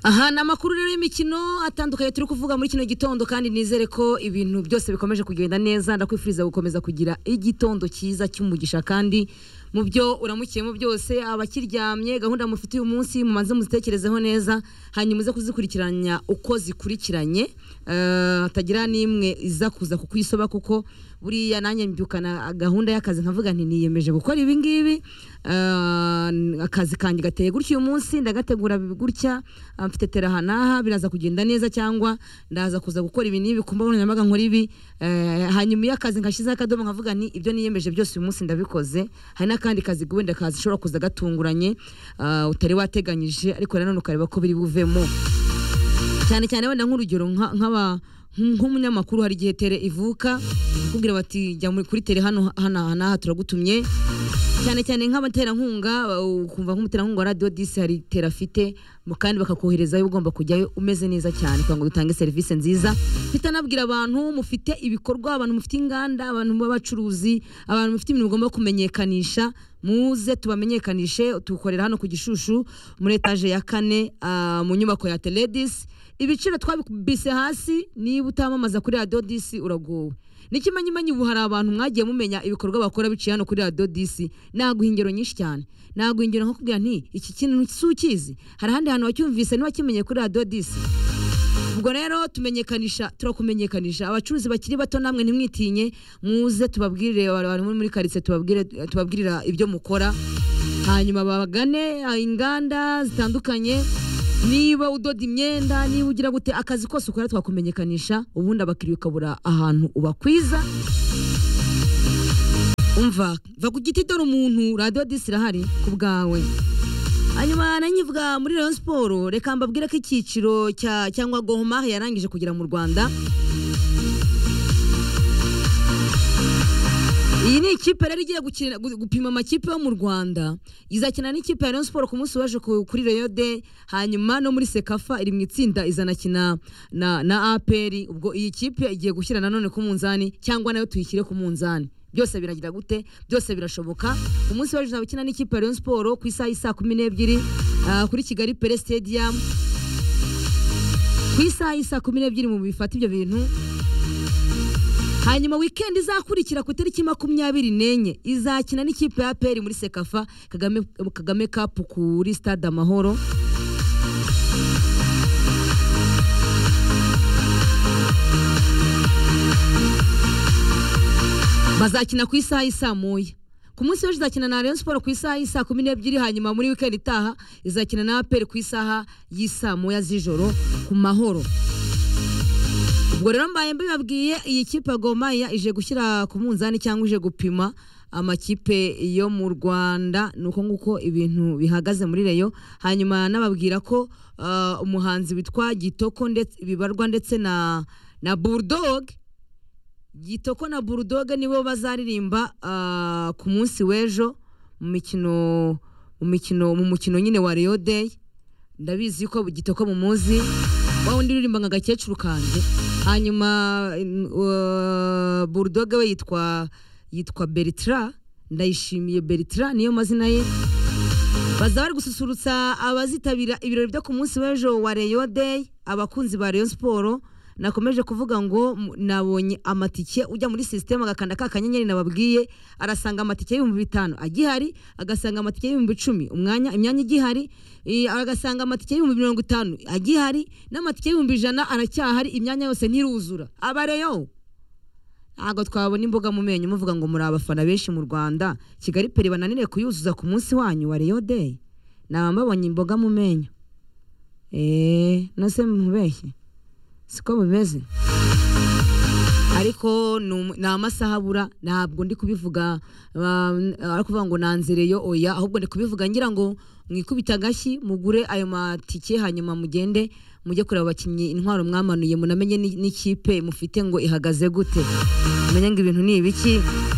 aha ni amakuru rero y'imikino atandukanye turi kuvuga muri kino gitondo kandi nizere ko ibintu byose bikomeje kugenda neza ndakwifuriza gukomeza kugira igitondo cyiza cy'umugisha kandi mu byo uramukiyemo byose abakiryamye gahunda mufite uyu munsi mumaze muzitekerezeho neza hanyuma uze kuzikurikiranya uko zikurikiranye eh, hatagira n'imwe iza kuza kukwisoba kuko buriya nanjye mbyukana gahunda y'akazi nkavuga nti niyemeje gukora ibi ngibi eh, akazi kanjye gateye gutya uyu munsi ndagategura gutya ah, mfite teraha n'aha biraza kugenda neza cyangwa ndaza kuza gukora ibi n'ibi kumba nkoranyambaga nkora ibi eh, hanyuma iyo akazi nkashyizeho akadomo nkavuga nti ibyo niyemeje byose uyu munsi ndabikoze hari n'akandi kazi wenda kashobora kuza gatunguranye ah, utari wateganyije ariko nanone ukareba ko biri buvemo cyane cyane wenda nk'urugero nka- nk'aba nk'umunyamakuru hari igihe tere ivuka kubwira bati jya muri- kuri tere hano hano n'aha turagutumye cyane cyane nk'abaterankunga ba- ukumva nk'umuterankunga wa radiyo disi hari tere afite mu- kandi bakakoherezayo ugomba kujyayo umeze neza cyane kugira ngo dutange serivisi nziza mfite anabwira abantu mufite ibikorwa abantu mufite inganda abantu b'abacuruzi abantu mufite ibintu mugomba kumenyekanisha muze tubamenyekanishe tukorera hano ku gishushu muri etaje ya kane ah, mu nyubako ya teledisi ibiciro twabise hasi niba utamamaza kuri radiyo disi uragowe n'ikimenyimenyi ubu hari abantu mwagiye mumenya ibikorwa bakora biciye hano kuri radiyo disi naguha ingero nyinshi cyane naguha ingero nko kubwira nti iki kintu si ukizi hari ahandi hantu wacyumvise ntiwakimenye kuri radiyo disi ubwo rero tumenyekanisha turakumenyekanisha abacuruzi bakiri bato namwe ntimwitinye muze tubabwirire abantu muri karitsiye tubabwire tubabwirira ibyo mukora hanyuma bagane ah, inganda zitandukanye niba udoda imyenda niba ugira gute akazi kose ukora twakumenyekanisha ubundi abakiriya ukabura ahantu ubakwiza umva va ku giti dore umuntu radiyo disi irahari ku bwawe hanyuma nanyivuga muri Rayon Sport reka mbabwire ko icyiciro cya cyangwa Gomar yarangije kugera mu Rwanda iyi ni ikipe rero igiye gukina- gu- gupima amakipe yo mu rwanda izakina n'ikipe ya rayon siporo ku munsi waje ku- kuri reyo de hanyuma no muri sekafa iri mu itsinda izanakina na, na aperi ubwo iyi kipe igiye gushyira nanone ku munzani cyangwa nayo tuyishyire ku munzani byose biragira gute byose birashoboka umunsi waje uzaba n'ikipe ya rayon siporo ku isaha y'isaa kumi n'ebyiri ah, kuri kigali pere stadium ku isaha y'isaa kumi n'ebyiri mu bifata ibyo bintu hanyuma wikendi izakurikira ku itariki makumyabiri n'enye izakina n'ikipe ya peri muri sekafa kagame, kagame kapu kuri stade amahoro bazakina ku isaha y'i saa moya ku munsi w'ejo izakina na Rayon Sport ku isaha y'i saa kumi n'ebyiri hanyuma muri wikendi itaha izakina na APR ku isaha y'i saa moya z'ijoro ku mahoro ubwo rero mbaye mbibabwiye iyi kipe ya Gor Mahia ije gushyira ku munzani cyangwa ije gupima amakipe yo mu Rwanda nuko nguko ibintu bihagaze muri Rayon hanyuma nababwira ko uh, umuhanzi witwa Gitoko ndetse bibarwa ndetse na na Bulldog Gitoko na Bulldog nibo bazaririmba ah, ku munsi w'ejo mu mikino mu mikino mu mukino nyine wa Rayon Day ndabizi ko Gitoko mumuzi wa wundi uririmba nka gakecuru kanjye hanyuma in- uh, Bulldog we yitwa yitwa Bertra ndayishimiye Bertra niyo mazina ye bazaba bari gususurutsa abazitabira ibirori byo ku munsi w'ejo wa Rayon Day abakunzi ba Rayon Sport nakomeje kuvuga ngo m- nabonye amatike ujya muri sisiteme agakanda ka kanyenyeri nababwiye arasanga amatike y'ibihumbi bitanu agihari agasanga amatike y'ibihumbi icumi umwanya imyanya igihari i- agasanga amatike y'ibihumbi mirongo itanu agihari n'amatike y'ibihumbi ijana aracyahari imyanya yose ntiruzura abareyo ntabwo twabona imbuga mu menyo muvuga ngo muri abafana benshi mu rwanda kigali peri bananire kuyuzuza ku munsi wanyu wa Rayon Day naba mbabonye imboga mu menyo eee nose mubeshye siko bimeze ariko ni umu- ni amasaha abura ntabwo ndi kubivuga ah, ari kuvuga ngo nanzereyo oya ahubwo ndi kubivuga ngira ngo mwikubita agashyi mugure ayo matike hanyuma mugende mujye kureba abakinnyi intwaro mwamanuye munamenye ni- n'ikipe mufite ngo ihagaze gute mumenye ngo ibintu ni ibiki